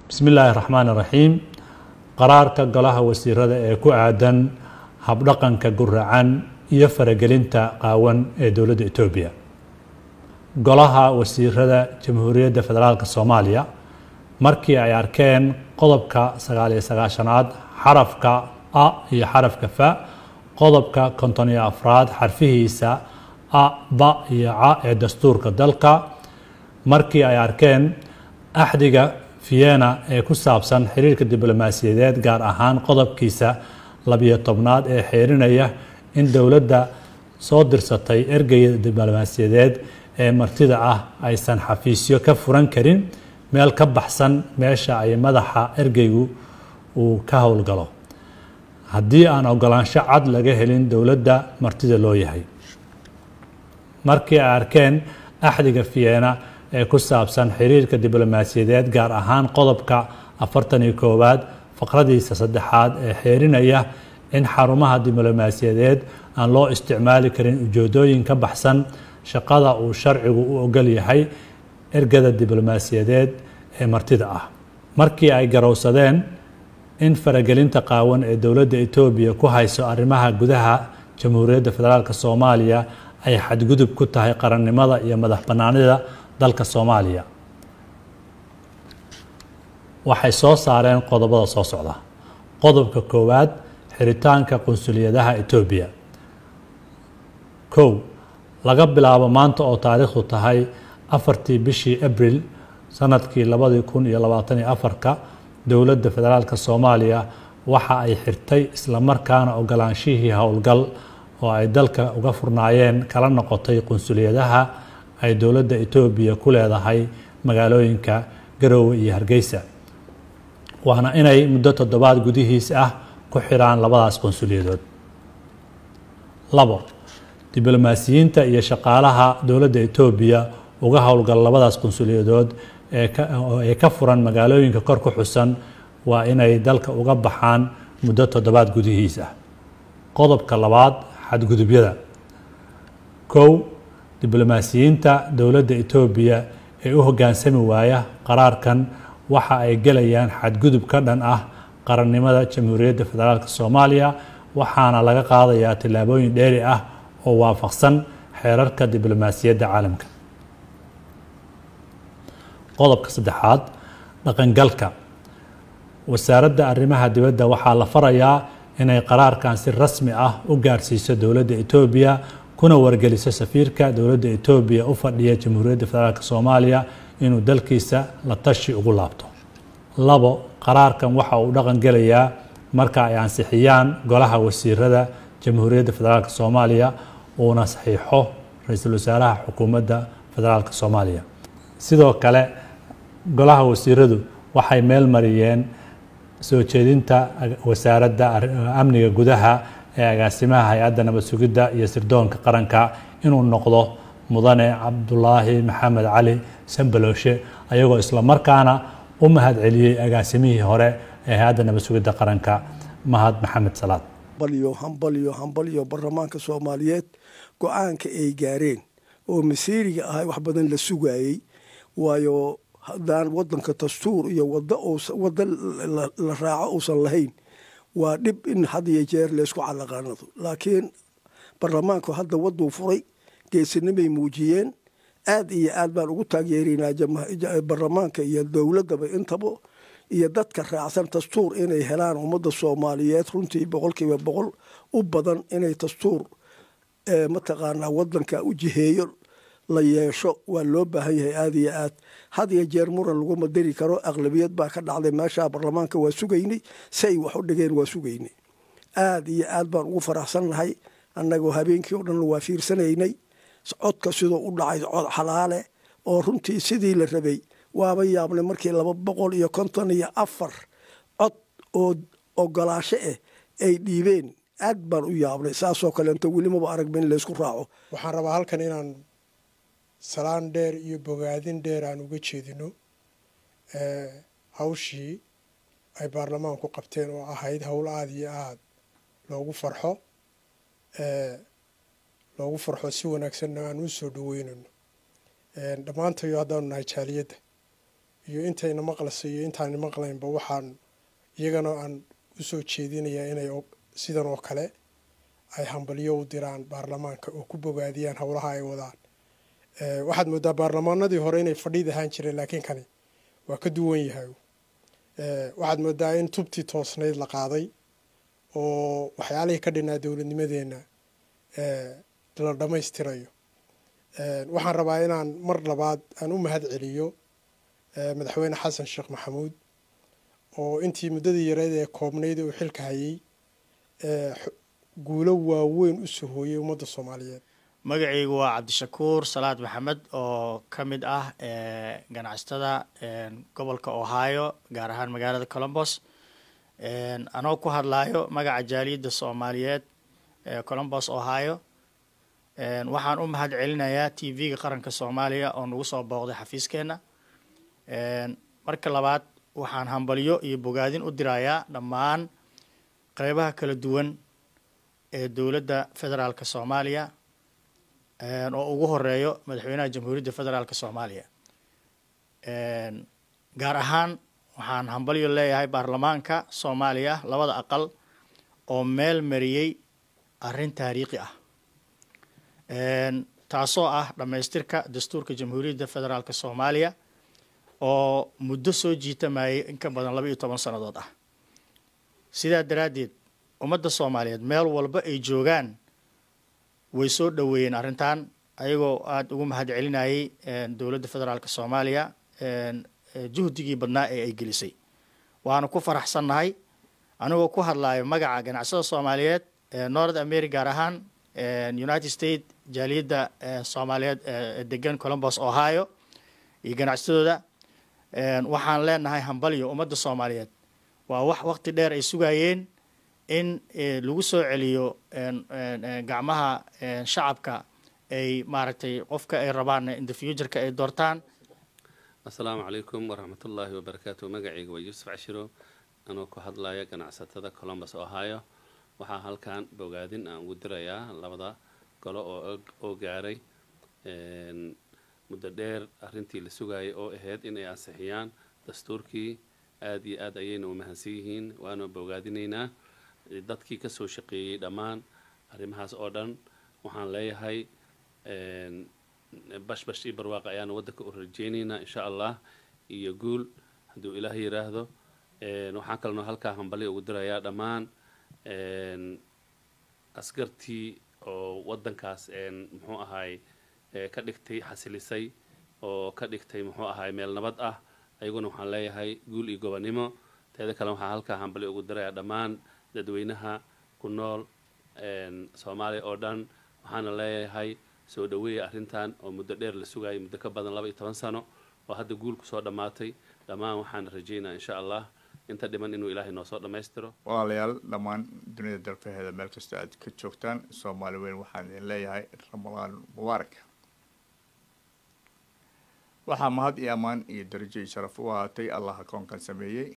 bismi illaahi raxmaan iraxiim qaraarka golaha wasiirada ee ku aadan habdhaqanka guracan iyo faragelinta qaawan ee dowladda etoobiya golaha wasiirada jamhuuriyadda federaalk soomaaliya markii ay arkeen qodobka sagaal iyo sagaashanaad xarafka a iyo xarafka fa qodobka konton iyo afraad xarfihiisa a ba iyo ca ee dastuurka dalka markii ay arkeen axdiga vienna ee ku saabsan xiriirka diblomaasiyadeed gaar ahaan qodobkiisa labiyo tobnaad ee xeerinaya in dowladda soo dirsatay ergeyda diblomaasiyadeed ee martida ah aysan xafiisyo ka furan karin meel ka baxsan meesha ay madaxa ergeygu uu ka howlgalo haddii aan ogolaansho cad laga helin dowladda martida loo yahay markii ay arkeen axdiga vienna ee ku saabsan xiriirka diblomaasiyadeed gaar ahaan qodobka afartan iyo koowaad faqradiisa saddexaad ee xeerinaya in xarumaha diblomaasiyadeed aan loo isticmaali karin ujeedooyin ka baxsan shaqada uu sharcigu u ogol yahay ergada diblomaasiyadeed ee martida ah markii ay garowsadeen in faragelinta qaawan ee dowladda etoobiya ku hayso arrimaha gudaha jamhuuriyadda federaalk soomaaliya ay xadgudub ku tahay qarannimada iyo madax bannaanida dalka soomaaliya waxay soo saareen qodobada soo socda qodobka koowaad xiritaanka qunsuliyadaha etoobiya kow laga bilaabo maanta oo taariikhdu tahay afartii bishii abril sanadkii labadii kun iyo labaatan iyo afarka dowladda federaalk soomaaliya waxa ay xirtay islamarkaana ogolaanshihii howlgal oo ay dalka uga furnaayeen kala noqotay qunsuliyadaha ay dowladda etoobiya ku leedahay magaalooyinka garoowe iyo hargeysa waana inay muddo toddobaad gudihiis ah ku xiraan labadaas qunsuliyadood labo diblomaasiyiinta iyo shaqaalaha dowladda etoobiya uga howlgal labadaas qunsuliyadood ee ka furan magaalooyinka kor ku xusan waa inay dalka uga baxaan muddo toddobaad gudihiis ah qodobka labaad xadgudubyada kow diblomaasiyiinta dowladda etoobiya ee u hoggaansami waaya qaraarkan waxa ay gelayaan xadgudub ka dhan ah qarannimada jamhuuriyadda federaalk soomaaliya waxaana laga qaadayaa tillaabooyin dheeri ah oo waafaqsan xeerarka diblomaasiyadda caalamka qodobka saddexaad dhaqangalka wasaaradda arrimaha dibadda waxaa la farayaa inay qaraarkan si rasmi ah u gaarsiiso dowladda etoobiya kuna wargeliso safiirka dowladda etoobiya u fadhiya jamhuuriyadda federaalk soomaaliya inuu dalkiisa la tashi ugu laabto labo qaraarkan waxa uu dhaqan gelayaa marka ay ansixiyaan golaha wasiirada jamhuuriyadda federaalk soomaaliya uuna saxiixo ra-iisul wasaaraha xukuumadda federaalk soomaaliya sidoo kale golaha wasiiradu waxay meel mariyeen soo jeedinta wasaaradda amniga gudaha ee agaasimaha hay-adda nabad sugidda iyo sirdoonka qaranka inuu noqdo mudane cabdulaahi maxamed cali sambalooshe ayagoo islamarkaana u mahad celiyey agaasimihii hore ee hay-adda nabad sugidda qaranka mahad maxamed salaad hambalyo hambalyo hambalyo baarlamaanka soomaaliyeed go-aanka ay gaareen oo masiiriga ahay wax badan la sugaayey waayo haddaan wadanka dastuur iyo wado la raaco uusan lahayn waa dhib in had iyo jeer laysku calaqaanado laakiin baarlamaanku hadda waduu furay geesinimay muujiyeen aad iyo aad baan ugu taageerinaa baarlamaanka iyo dowladaba intaba iyo dadka raacsan dastuur inay helaan ummadda soomaaliyeed runtii boqolkiiba boqol u badan inay dastuur mataqaanaa wadanka u jiheeyo la yeesho waa loo baahan yahay aada iyo aad had iyo jeer muran laguma dari karo aqlabiyad baa ka dhacday meesha baarlamaanka waa sugaynay si ay wax u dhigeen waa sugaynay aada iyo aad baan ugu faraxsan nahay annagoo habeenkii o dhan waa fiirsanaynay codka sidoo u dhacay cod xalaale oo runtii sidii la rabay waaba yaabnay markii laba boqol iyo konton iyo afar cod oo ogolaasho ah ay dhiibeen aad baan u yaabnay saasoo kaleento welimaba aragba in laysku raaco waxaan rabaa halkan inaan salaan dheer iyo bogaadin dheer aan uga jeedino hawshii ay baarlamaanku qabteen oo ahayd howl aada iyo aada loogu farxo loogu farxo si wanaagsanna aan u soo dhaweynayno dhammaantayo haddaanu nahay jaaliyadda iyo intayna maqlaysa iyo intaana maqlaynba waxaan iyagana aan usoo jeedinayaa inay sidan oo kale ay hambalyo u diraan baarlamaanka oo ku bogaadiyaan howlaha ay wadaan waxaad moodaa baarlamaanadii hore inay fadhiid ahaan jireen laakiin kani waa ka duwan yahay waxaad moodaa in tubtii toosnayd la qaaday oo waxyaalihii ka dhinaa dowladnimadeenna la dhammaystirayo waxaan rabaa inaan mar labaad aan u mahad celiyo madaxweyne xasan sheekh maxamuud oo intii muddadii yareed ee koobnayd uu xilka hayay guulo waaweyn u sahooyay ummadda soomaaliyeed magacaygu waa cabdishakuur salaad maxamed oo ka mid ah ganacsatada gobolka ohio gaar ahaan magaalada colombos anoo ku hadlayo magaca jaaliyadda soomaaliyeed ee colombos ohio waxaan u mahad celinayaa t v-ga qaranka soomaaliya oo nagu soo booqday xafiiskeenna marka labaad waxaan hambalyo iyo bogaadin u dirayaa dhammaan qeybaha kala duwan ee dowladda federaalka soomaaliya oo ugu horeeyo madaxweynaha jamhuuriyadda federaalk soomaaliya gaar ahaan waxaan hambalyo leeyahay baarlamaanka soomaaliya labada aqal oo meel mariyey arrin taariikhi ah taasoo ah dhammaystirka dastuurka jamhuuriyadda federaalk soomaaliya oo muddo soo jiitamayay in ka badan laba iyo toban sannadood ah sidaa daraaddeed ummadda soomaaliyeed meel walba ay joogaan way soo dhoweeyeen arrintan ayagoo aada ugu mahad celinayay dowladda federaalk soomaaliya juhdigii badnaa ee ay gelisay waanu ku faraxsannahay anigoo ku hadlayo magaca ganacsada soomaaliyeed north america gaar ahaan united states jaaliyadda soomaaliyeed ee degan colombos ohio iyo ganacsatadooda waxaan leenahay hambalyo ummadda soomaaliyeed waa wax waqti dheer ay sugayeen in lagu soo celiyo gacmaha shacabka ay maaragtay qofka ay rabaan in the futureka ay doortaan assalaamu calaykum waraxmatullaahi wabarakaatu magacayga waa yuusuf cashiro anoo ku hadlaya ganacsatada colombus ohio waxaa halkan bogaadin aan ugu dirayaa labada golo oo oo gaaray muddo dheer arrintii la sugayay oo ahayd inay ansixiyaan dastuurkii aada iyo aad ayayna u mahadsan yihiin waana bogaadinaynaa dadkii kasoo shaqeeyey dhammaan arrimahaas oo dhan waxaan leeyahay bashbash iyo barwaaqa ayaana waddanka u rajeynaynaa insha allah iyo guul hadduu ilaah yiraahdo waxaan kalnoo halkaa hambalyo ugu dirayaa dhammaan askartii oo waddankaas muxuu ahaay ka dhigtay xasilisay oo ka dhigtay muxuu ahaay meel nabad ah ayaguna waxaan leeyahay guul iyo gobonnimo teeda kale waxaan halkaa hambalyo ugu dirayaa dhammaan dadweynaha ku nool soomaaliya oo dhan waxaana leeyahay soo dhaweeya arrintan oo muddo dheer la sugayay muddo ka badan laba iyo toban sano oo hadda guul kusoo dhammaatay dhammaan waxaan rajaynaa insha allah inta dhiman inuu ilaahay noo soo dhammaystiro walaalayaal dhammaan dunida dalfaheeda meel kasta aad ka joogtaan soomaali weyn waxaan idin leeyahay ramadaan mubaarak waxaa mahad iyo ammaan iyo darajo iyo sharaf u ahaatay allah akoonkan sameeyey